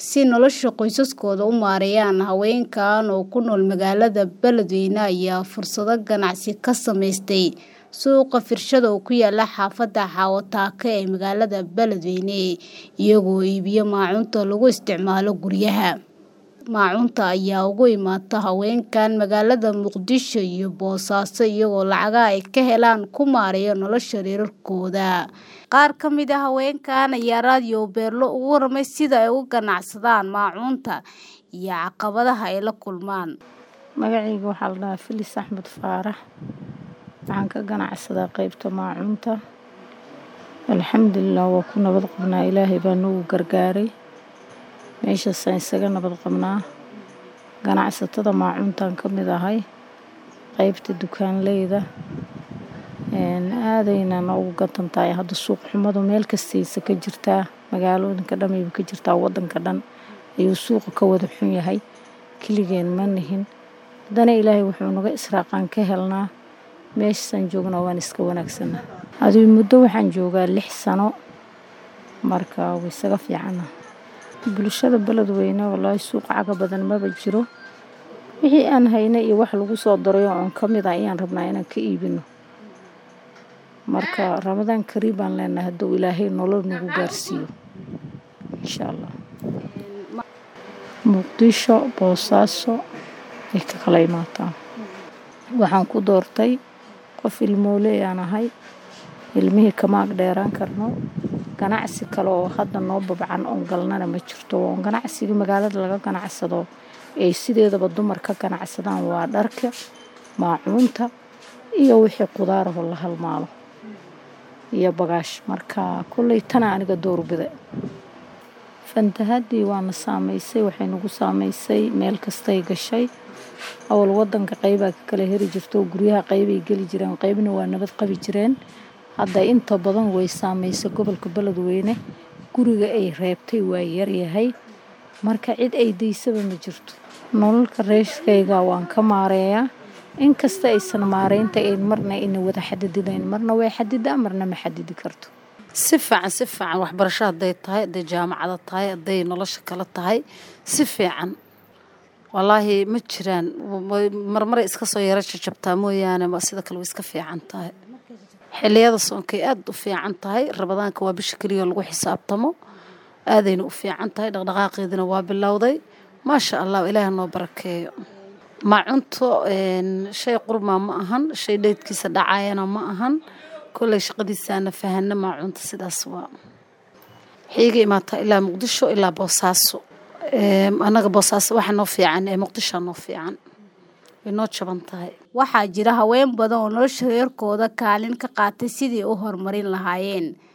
si nolosha qoysaskooda u maareeyaan. Haweenkan oo ku nool magaalada Beledweyne ayaa fursado ganacsi ka samaystay suuqa Firshada oo ku yaala xaafadda Xawo-Taako ee magaalada Beledweyne, iyagoo iibiya maacuunta lagu isticmaalo guryaha. Maacuunta ayaa uga imaata haweenkan magaalada Muqdisho iyo Boosaaso iyagoo lacagaha ay ka helaan ku maareeya nolosha reerkooda. Qaar ka mid ah haweenkan ayaa Radio Beerlo uga warramay sida ay uga ganacsadaan maacuunta iyo caqabadaha ay la kulmaan. Magacayga waxaa la dhahaa Filis Axmed Faarax. Waxaan ka ganacsadaa qaybta maacuunta. Alxamdulilah waa ku nabad qabnaa. Ilaahay baa nagu gargaaray. Meeshaasaan isaga nabad qabnaa. Ganacsatada maacuuntaan ka mid ahay. Qaybta dukaanleyda. Aadayna noogu gadan tahay. Hadda suuq xumadu meel kastaysa ka jirtaa. Magaalooyinka dhan ayay ka jirtaa. Wadanka dhan ayuu suuqa ka wada xun yahay. Keligeen ma nihin. Haddana Ilaahay wuxuu naga israaqaan ka helnaa. Meeshasaan joognaa waan iska wanaagsanaa. Adigu muddo waxaan joogaa lix sano. Marka way isaga fiicana. Bulshada Beledweyne wallaahi suuq caga badan maba jiro. Wixii aan hayna iyo wax lagu soo daray oo ka mid ah ayaan rabnaa inaan ka iibino. Marka Ramadaan Kariim baan leenahay hadduu Ilaahay nolol nagu gaarsiiyo. Insha Allah. Muqdisho, Boosaaso ay ka kala imaataan. Waxaan ku doortay qof ilmooley aan ahay. Ilmihii kama ag dheeraan karno. Ganacsi kale oo hadda noo babcan oon galnana ma jirto. Oon ganacsiga magaalada laga ganacsado ay sideedaba dumar ka ganacsadaan waa dharka, maacuunta iyo wixii qudaar ah oo la halmaalo iyo bagaash. Marka kulley tana aniga door bida. Fantahadii waana saamaysay waxay nagu saamaysay meel kastay gashay. Awal wadanka qaybaa ka kala heri jirto guryaha qaybay geli jireen qaybna waa nabad qabi jireen. Hadda inta badan way saamaysay gobolka Beledweyne. Guriga ay reebtay waa yar yahay. Marka cid ay daysaba ma jirto. Nololka reerkayga waan ka maareeyaa. Inkasta aysan maareynta ay marna ina wada xadidayn marna way xadidaa marna ma xadidi karto. si fiican si fiican waxbarasho hadday tahay hadday jaamacada tahay hadday nolosha kala tahay si fiican wallaahi ma jiraan marmaray iska soo yara jajabtaa mooyaane sida kale way iska fiican tahay xilliyada soonkay aad u fiican tahay rabadaanka waa bisha keliya lagu xisaabtamo aadayna u fiican tahay dhaqdhaqaaqeedina waa bilowday maasha allah ilaaha noo barakeeyo maacunto shay qurmaa ma ahan shay dheydkiisa dhacayana ma ahan kolley shaqadiisaana fahana maacunta sidaas waa xiiga imaataa ilaa muqdisho ilaa boosaaso annaga boosaaso waxa noo fiican ee muqdisho noo fiican way noo jaban tahay Waxaa jira haween badan oo nolosha reerkooda kaalin ka qaatay sidii u horumarin lahaayeen.